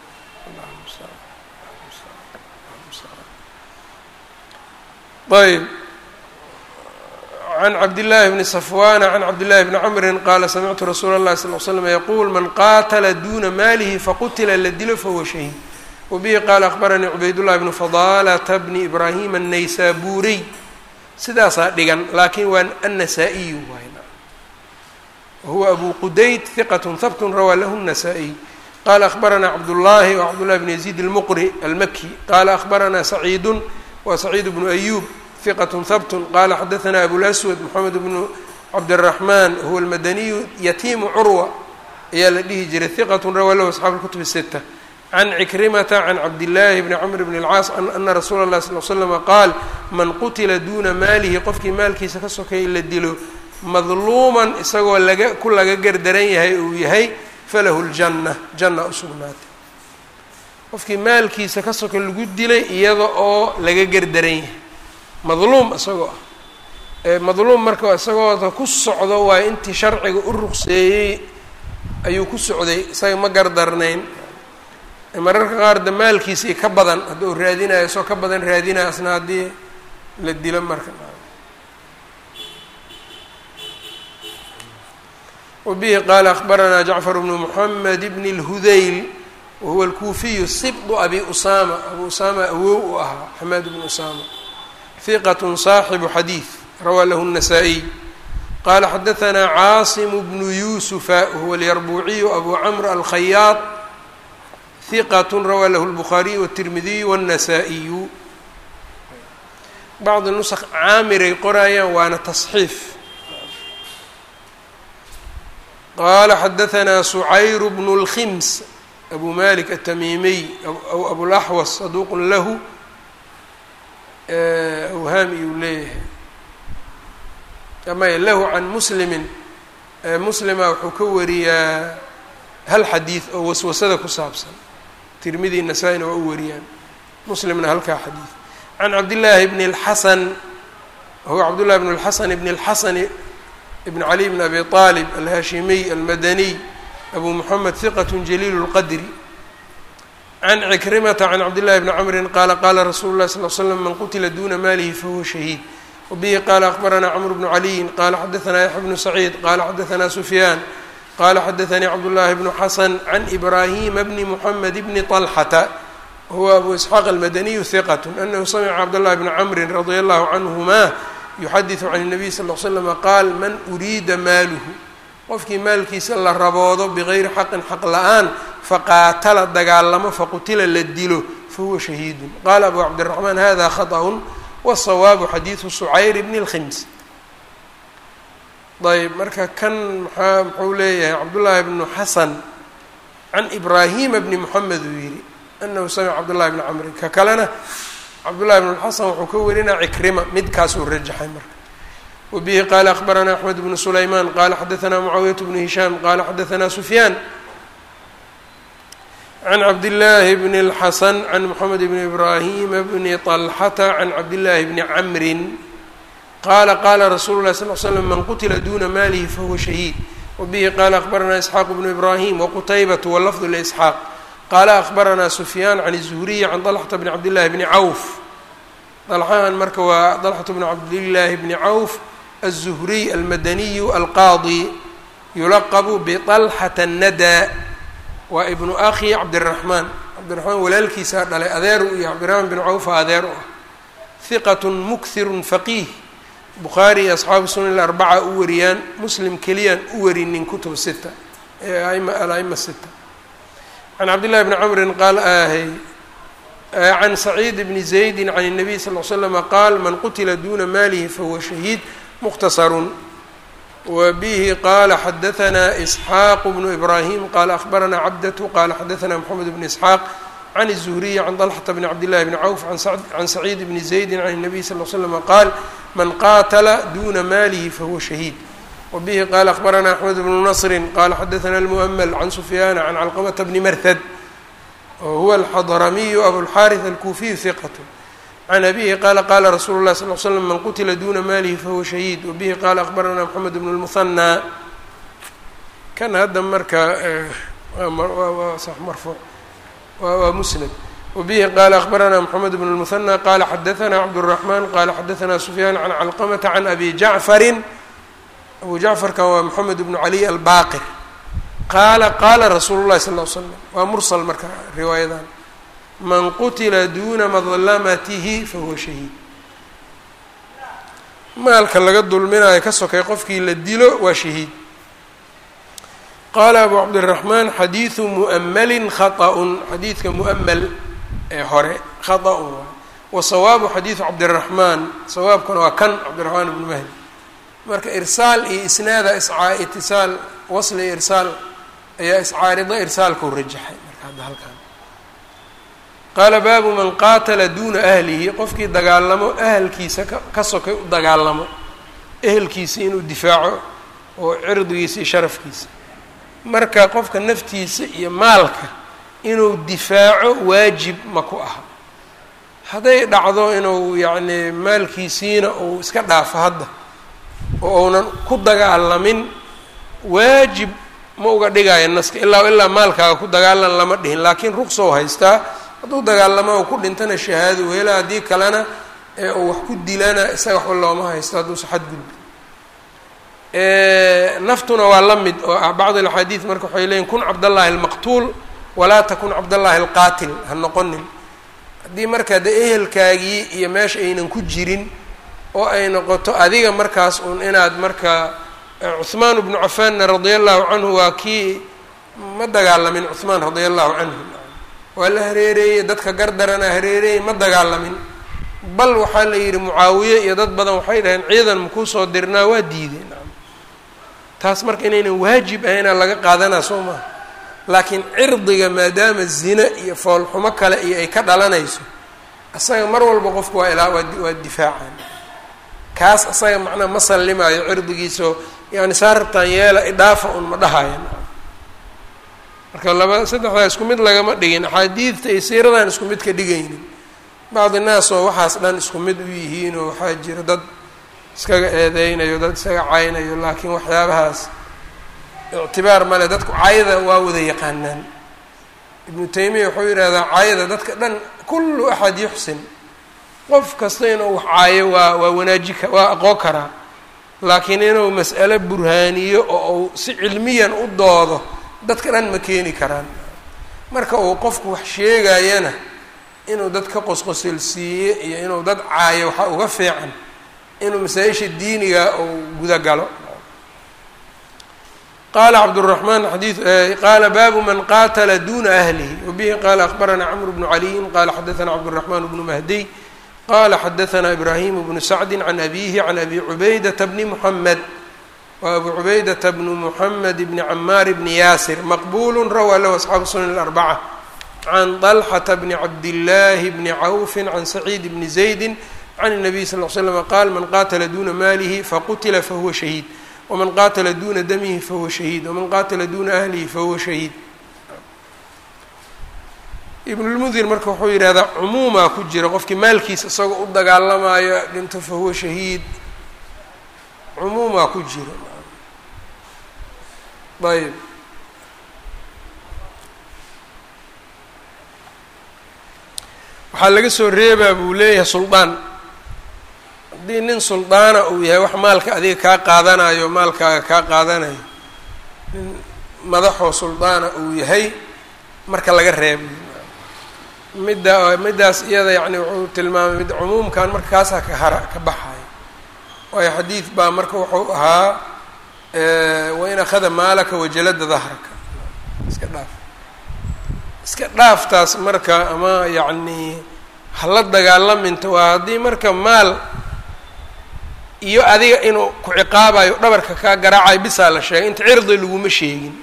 ayb can cabdillaahi bni safwana can cabdillahi bni camrin qaala samictu rasuula اllahi sal l slam yaquul man qaatala duuna maalihi faqutila la dilo fahuwa shahiid wabihi qaala akbaranii cubaydullahi bnu fadaalata bni ibraahima annaysaburiy sidaasaa dhigan laakiin waa annasaa-iyu waay wahuwa abu qudayd hiqat habt rawaa lahu الnasaa-iy qala akbaranaa cabdullahi wa cabdullahi bn yaziid almuqri almaki qala akbaranaa saciidu wa saciid bnu ayub hiqat habt qala xadaثna abulaswad moxamed bnu cabdالraxman huwa almadaniyu yatiimu curwa ayaa la dhihi jiray hiqat rawaa lahu asxaabu اlkutub الsita can cikrimata can cabdillaahi bni camr bn اlcaas ana rasuula اllahi sal l slama qaal man qutila duuna maalihi qofkii maalkiisa ka sokay la dilo madluuman isagoo laga ku laga gardaran yahay uu yahay falahu ljanna janna usugnaatay qofkii maalkiisa ka soka lagu dilay iyada oo laga gardaran yahay madluum isagoo ah madluum marka isagooda ku socdo waayo intii sharciga u ruqseeyey ayuu ku socday isaga ma gardarnayn mararka qaar da maalkiisii ka badan hadda uu raadinayo isagoo ka badan raadinayo asna haddii la dilo marka wbihi qaala akbaranaa jacfar bnu moxamed bn اlhudayl wahuwa alkuufiyu sibdu abi usama abu usama awow u ahaa xamaad bnu usama hiqat saaxibu xadiid rawaa lahu الnasaa-iy qala xadaثna caasim bnu yusufa wahuwa alyarbuuciyu abu camr alkhayaad hiqat rawaa lahu اlbukhaariy wالtirmidiy wالnasaa-iyu bacdi nusq caamiray qoraayaan waana tasxiif qala xadaثna sucayr bnu اlkhims abu malik aلtamimiy aw abulaxwas saduuq lahu awhaam iyuu leeyahay amay lahu can muslimi muslima wuxuu ka wariyaa hal xadiid oo waswasada ku saabsan tirmidi nasaa-ina waa u wariyaan muslimna halkaa xadiid can cabdillaahi bni اlxasan huwa cabdullahi bn اlxasan bn اlxasan bn cali bn abi aalib alhashimiy almadaniy abu moxamed hiqat jaliil اlqadri can cikrimata can cabdillahi bni camrin qaala qaala rasuulu lahi sal l slam man qutila duna maalihi fahuwa shahiid wabihi qaala akbaranaa cmr bnu caliyin qaala xadaanaa yaxya bnu saciid qaala xadaanaa sufyaan qaala xadaanii cabdullaahi bnu xasan can ibraahima bni muxamed bni طalxata huwa abu isxaaq almadaniyu hiqat anahu samica cabdاllahi bni camrin radia allahu canhuma yuxadiثu can الnabiy sal l slama qaal man uriida maaluhu qofkii maalkiisa la raboodo bigayri xaqin xaq la-aan faqaatala dagaalamo faqutila la dilo fahuwa shahiidun qaala abu cabdiraxmaan hada khaطأun wالsawaabu xadiidu sucayr bni اlkhims ayb marka kan maxaa muxuu leeyahay cabdullaahi bnu xasan can ibraahima bni moxamed uu yihi anahu samica cabdullahi bni camrin ka kalena cabdullahi bn xasan wuxuu ka warinaa cikrima midkaasuu rajaxay marka wabihi qaala akbaranaa axmed bnu sulaymaan qaala xadaanaa mucaawiyat bnu hishaam qaala xadaanaa sufyaan can cabdillaahi bni اlxasan can moxamed bni ibraahima bni طalxata can cabdillaahi bni camrin qaala qaala rasuulu lahi sal l slam man qutila duna maalihi fahuwa shahiid wabihi qaala akbaranaa isxaaq bnu ibraahim waqutaybatu walafdu lisxaaq qaala akbaranaa sufyaan can الzuhriyi can طalxata bni cabdillahi bni cawf dalxahan marka waa dalxatu bni cabdillaahi bni cawf الzuhriy almadaniyu alqaadi yulaqabu biطalxata الnada waa ibnu akhi cabdiraxmaan cabdiraxmaan walaalkiisaa dhalay adeer u iyo cabdiraxmaan bin cawfa adeer u ah hiqat mukhiru faqiih bukhaari iyo asxaabu sunan arbaca u wariyaan muslim keliyaan u warinin kutub sita ee aima alaima sita can cabdillahi bni camrin qaal ahy can saciid bni zaydi can الnabiy sal l slama qaal man qutila duna maalihi fahuwa shahiid mukhtasarun wbihi qala xadaanaa isxaaq bnu ibraahim qala ahbaranaa cabdatu qala xadaanaa moxamed bn isxaaq can الzuhriyi can طalxata bni cabdillahi bni cawf can saciid bni zaydi can الnabiy sal l slama qaal man qaatala duna maalihi fahuwa shahiid wbihi qala ahbaranaa axmed bnu nasri qala xadaana اlmu'ml can sufyaana can calqamata bni marhad wahuwa alxadramiyu abulxaariث alkuufiyu hiqat can abihi qaala qaala rasuulu اlahi sal l slam man qutila duna maalihi fahuwa shahiid wabihi qaala akbaranaa moxamed bnu lmuhanaa kan hadda marka waa sax marfuuc waa musnad wabihi qaala akbaranaa moxamed bnu lmuhanaa qaala xadaanaa cabdالraxmaan qaala xadaanaa sufyaan can calqamata can abi jacfarin abu jacfarkan waa moxamed bnu cali albaqir qaala qaala rasuulu llahi sal l slam waa mursal marka riwaayadan man qutila duna madlamatihi fahuwa shahiid maalka laga dulminayo ka sokay qofkii la dilo waa shahiid qaala abu cabdiraxmaan xadiidu mu'amalin khaطأun xadiidka mu'amal ee hore khaطأun waay wa sawaabu xadiidu cabdiraxmaan sawaabkuna waa kan cabdiraxmaan ibnu mahdi marka irsaal iyo isnaada iscaa itisaal wasli irsaal ayaa iscaarido irsaalkau rajaxay marka hadda halkan qaala baabu man qaatala duuna ahlihi qofkii dagaalamo ahalkiisa ka sokay u dagaalamo ehelkiisa inuu difaaco oo cirdigiisa iyo sharafkiisa marka qofka naftiisa iyo maalka inuu difaaco waajib ma ku aha hadday dhacdo inuu yacni maalkiisiina uu iska dhaafo hadda oo uunan ku dagaalamin waajib ma uga dhigaayo naska ilaa ilaa maalkaaga ku dagaalan lama dhihin laakiin ruqsow haystaa hadduu dagaalamo u ku dhintana shahaado weela haddii kalena ee uu wax ku dilana isaga waxba looma haysto hadduusa xadgudbi naftuna waa la mid oo ah bacd alaxaadiid marka waxay leeyiin kun cabdallaahi almaqtuul walaa takun cabdallaahi alqaatil ha noqonin haddii marka de ehelkaagii iyo meesha aynan ku jirin oo ay noqoto adiga markaas uun inaad marka cuhmaan bnu cafaanna radia allahu canhu waa kii ma dagaalamin cuhmaan radia allahu canhu waa la hareereeyey dadka gardarana hareereeyey ma dagaalamin bal waxaa la yidhi mucaawiye iyo dad badan waxay dhaheen ciidan makuu soo dirnaa waa diideen taas marka inaynan waajib ahaynaa laga qaadanaa soo maha laakiin cirdiga maadaama zina iyo foolxumo kale iyo ay ka dhalanayso asaga mar walba qofku waa ilaa waa difaacaan kaas asaga macnaa ma sallimaayo cirdigiisao yani saa rabtaan yeela idhaafa un ma dhahaya marka laba saddexdaa isku mid lagama dhigin axaadiidta iyo siiradan isku mid ka dhigaynin bacdi naas oo waxaas dhan isku mid u yihiin oo waxaa jira dad iskaga eedeynayo dad iskaga caynayo laakiin waxyaabahaas ictibaar male dadku cayda waa wada yaqaanaan ibnu taymiya wuxuu yidhahdaa cayda dadka dhan kullu axad yuxsin qof kasta inuu wax caayo waa waa wanaaji ka waa aqoon karaa laakiin inuu mas'alo burhaaniyo oo uu si cilmiyan u doodo dadka dhan ma keeni karaan marka uu qofku wax sheegayana inuu dad ka qosqosilsiiye iyo inuu dad caayo waxaa uga fiican inuu masaa-isha diiniga uu gudagalo qala cabdالرحman xadii qala baabu man qatla duna ahlihi wbihi qala akbarana cmr bnu caliyin qala xadaثna cabdالرحman bnu mahdiy qala xadaثna ibrahim bnu sacdi can abihi can abi cubaydata bni mحamed wa abu cubaydata bnu mحamed bni camaar bni yaasir maqbul rawaa lahu asxaabu sunan الأrbacة can طlxةa bni cabdالlahi bni cawfi can sacيid bni زaydi can الnabiy sal ll slm qaal man qatla duna malihi faqutila fahuwa shahiid wman qatla duna damihi fahuwa shahiid waman qatla duna ahlihi fahuwa shahiid ibnulmundir marka wuxuu yidhahdaa cumuumaa ku jira qofkii maalkiisa isagoo u dagaalamayo dhinto fahuwa shahiid cumuumaa ku jira ayb waxaa laga soo reebaa buu leeyahay suldaan haddii nin suldaana uu yahay wax maalka adiga kaa qaadanayo maalkaaga kaa qaadanayo nin madaxoo suldaana uu yahay marka laga reebo midda middaas iyada yacni wuxuu tilmaamay mid cumuumkan marka kaasaa ka hara ka baxayo waayo xadiid baa marka wuxuu ahaa wain akhada maalaka wajalada dahraka iska dhaaf iska dhaaftaas marka ama yacni hala dagaalaminta waa haddii marka maal iyo adiga inuu ku ciqaabayo dhabarka kaa garaacayo bisaa la sheegay inta cirdi laguma sheegin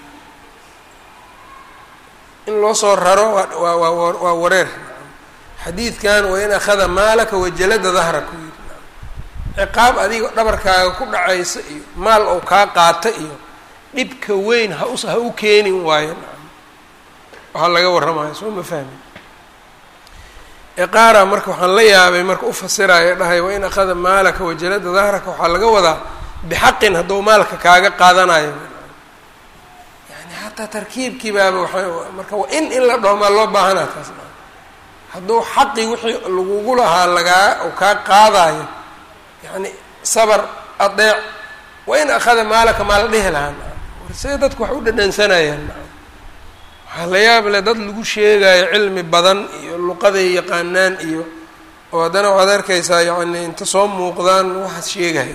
in loo soo raro waa waa waa wareer xadiidkan wain akhada maalaka wajalada dahraka yiri ciqaab adiga dhabarkaaga ku dhacaysa iyo maal ou kaa qaata iyo dhibka weyn ha us ha u keenin waayo waxaa laga warramaya soo ma fahmin eqaara marka waxaan la yaabay marka u fasiraya dhahay wain akhada maalaka wajalada dahraka waxaa laga wadaa bixaqin hadduu maalka kaaga qaadanayo yani xataa tarkiibkii baaba waa marka waa in in la dhaho maa loo baahanaa taas hadduu xaqii wixii lagugu lahaa lagaa u kaa qaadayo yani sabar adeec wain akhada maalaka maa la dhihi lahaa war see dadku wax u dhadhansanayaan waxaa la yaab leh dad lagu sheegayo cilmi badan iyo luqaday yaqaanaan iyo oo haddana waxaad arkaysaa yacni inta soo muuqdaan waxaad sheegaya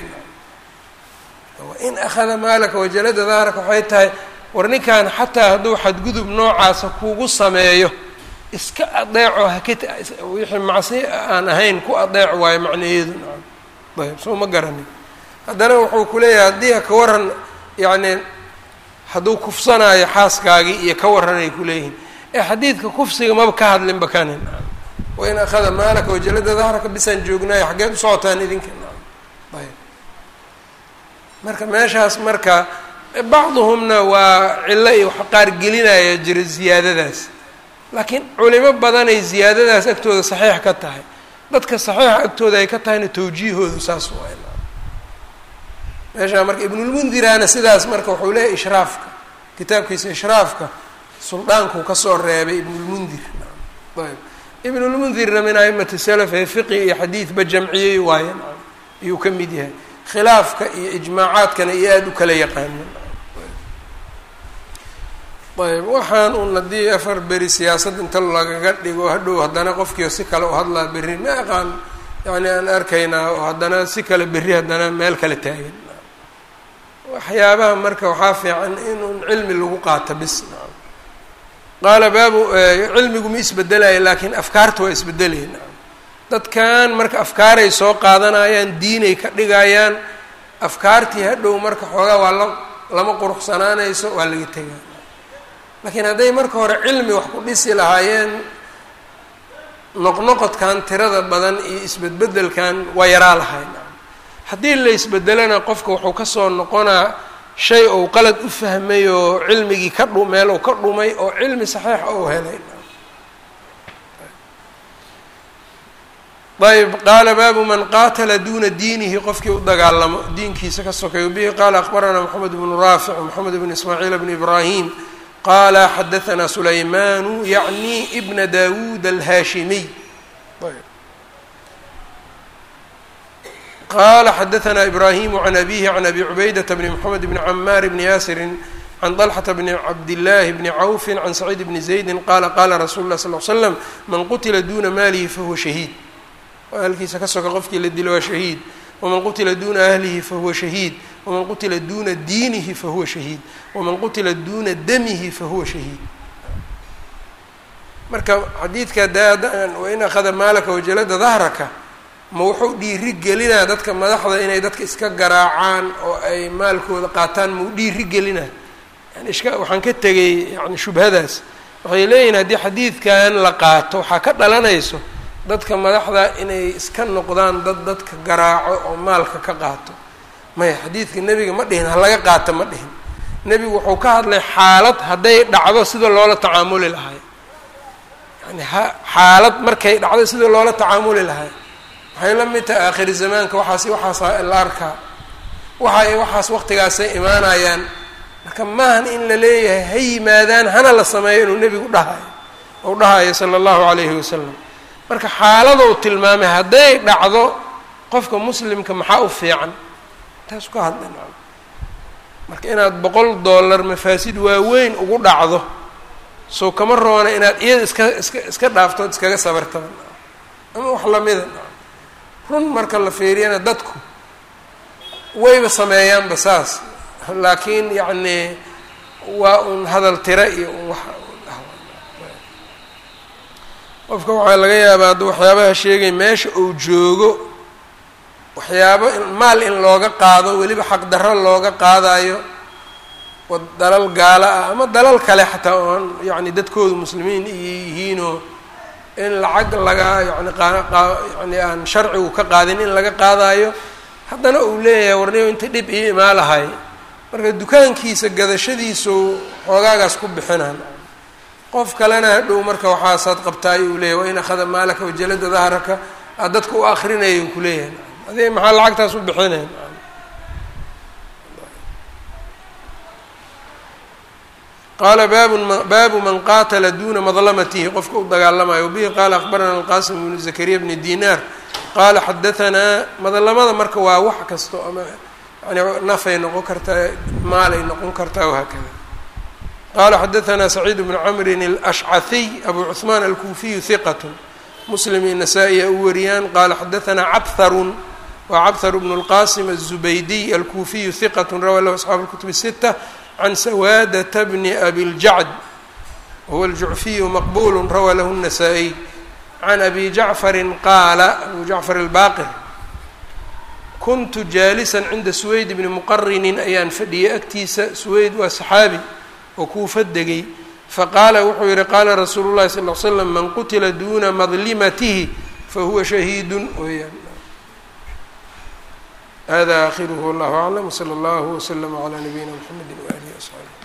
in akhada maalaka wajalada dahraka waxay tahay war ninkan xataa hadduu xadgudub noocaasa kugu sameeyo iska adeeco haka wixii macsi aan ahayn ku adeec waayo macnaheedu ayb soo ma garanin haddana wuxuu ku leeyahay haddii ka waran yacni hadduu kufsanaayo xaaskaagii iyo ka warranay kuleeyihiin ee xadiidka kufsiga maba ka hadlinba kanin wain akhada maalaka wajalada dahraka bisaan joognaayo xaggeed u socotaan idinka ayb marka meeshaas marka bacduhumna waa cillo iyo wax qaar gelinaya jira ziyaadadaas laakiin culimo badanay ziyaadadaas agtooda saxiix ka tahay dadka saxiixa agtooda ay ka tahayna tawjiihoodu saas waay meeshaa marka ibnulmundirana sidaas marka wuxuu leeyahy ishraafka kitaabkiisa ishraafka suldaankuu kasoo reebay ibnulmundir ayb ibnulmundirna min aimati salaf ee fiqi iyo xadiidba jamciyey waaye ayuu ka mid yahay khilaafka iyo ijmaacaadkana iyo aada u kala yaqaano ayb waxaan un haddii afar beri siyaasad inta lagaga dhigo hadhow haddana qofkii si kale u hadlaa berri ma aqaan yani aan arkaynaa oo haddana si kale berri haddana meel kale taagan waxyaabaha marka waxaa fiican inun cilmi lagu qaato bis qaala baabu cilmigu ma isbedelaya laakiin afkaarta waa isbedelayna dadkan marka afkaaray soo qaadanayaan diinay ka dhigayaan afkaartii hadhow marka xoogaa waa la lama quruxsanaanayso waa laga tegaa laakiin hadday marka hore cilmi wax ku dhisi lahaayeen noqnoqodkan tirada badan iyo isbedbedelkan waa yaraa lahayn haddii la isbedelana qofka wuxuu kasoo noqonaa shay ou qalad u fahmay oo cilmigii ka dhu meel ou ka dhumay oo cilmi saxiixa ou helay ayb qaala baabu man qaatala duna diinihi qofkii u dagaalamo diinkiisa ka sokeeyo bihi qaala akbaranaa moxamed bnu raafic moxamed bn ismaaciil bn ibraahim qaala xadaanaa sulaymanu yacni bna dawuud alhaashimiy qala xadaanaa ibraahimu can abihi can abi cubaydata bni moxamed bni camaar bni yaasirin can طلxة bn cabdالlahi bni cawfi can saciid bni زaydi qaala qaala rasuulu lah sl l slam man qutila duna maalihi fahuwa shahiid ahalkiisa ka soka qofkii la dilo waa shahiid waman qutila duna ahlihi fahuwa shahiid waman qutila duna diinihi fahuwa shahiid waman qutila duna damihi fahuwa shahiid marka xadiidka daadan wain akhada maalaka wajalada dahraka ma wuxuu dhiiri gelinaa dadka madaxda inay dadka iska garaacaan oo ay maalkooda qaataan mau dhiiri gelinaa yani ishka waxaan ka tegay yani shubhadaas waxay leeyihin haddii xadiidkan la qaato waxaa ka dhalanayso dadka madaxda inay iska noqdaan dad dadka garaaco oo maalka ka qaato maya xadiidka nebiga ma dhihin ha laga qaato ma dhihin nebigu wuxuu ka hadlay xaalad hadday dhacdo sida loola tacaamuli lahay yani ha xaalad markay dhacdo sida loola tacaamuli lahay waxay la mid tahay aakhiri zamaanka waxaas waxaasa la arkaa waxa waxaas waqtigaasay imaanayaan marka maahan in la leeyahay ha yimaadaan hana la sameeyo inuu nebigu dhahayo ou dhahayo sala allahu calayhi wasalam marka xaaladou tilmaamay hadday dhacdo qofka muslimka maxaa u fiican taas ka hadla marka inaad boqol dollar mafaasid waaweyn ugu dhacdo soo kama roona inaad iyada iska iska iska dhaaftood iskaga sabartaba ama wax lamida run marka la fiiriyana dadku wayba sameeyaanba saas laakiin yacni waa un hadal tira iyo un wax qofka waxaa laga yaabaa hadda waxyaabaha sheegay meesha uu joogo waxyaabo maal in looga qaado weliba xaqdarro looga qaadayo wa dalal gaalo ah ama dalal kale xataa oon yacni dadkoodu muslimiin iyo yihiinoo in lacag laga yani yani aan sharcigu ka qaadin in laga qaadayo haddana uu leeyahay warniyo inta dhib ii imaa lahay marka dukaankiisa gadashadiisu xoogaagaas ku bixinaan qof kalena hadhow marka waxaasaad qabtaay uu leeyahy wa in akhada maalaka wajalada dahraka aad dadka u akrinaya u kuleeyahay adi maxaa lacagtaas u bixinayn qaala babu baabu man qaatala duna madlamatihi qofka u dagaalamayo bihi qaala akbarana alqasim bnu zakariya bni dinar qaala xadaanaa madlamada marka waa wax kasto ama yani nafay noqon kartaa maalay noqon kartaa wahaakada qala xadaanaa saciid bnu camrin alashcahiy abu cuثmaan alkuufiyu hiqat muslim iyo nasaa-i a u wariyaan qaala xadaanaa cabharun waa cabhar bnu اlqasim الzubaydiy alkuufiyu hiqat rawa lahu asxaabu اlkutub الsita can sawaadata bni abiljacd wahuwa aljucfiyu maqbulu rawaa lahu الnasaa-iy can abi jacfari qaala abu jacfar albaqir kuntu jaalisan cinda suweyd bni muqarinin ayaan fadhiyay agtiisa suweyd waa saxaabi oo kuufa degay faqaala wuxuu yihi qaala rasuulu llahi sal l slam man qutila duna madlimatihi fahuwa shahiidun weyaan hada akhiruhu wallahu aclam wsala allahu wslama calaa nabiyina mxamedi waalihi wasaxbi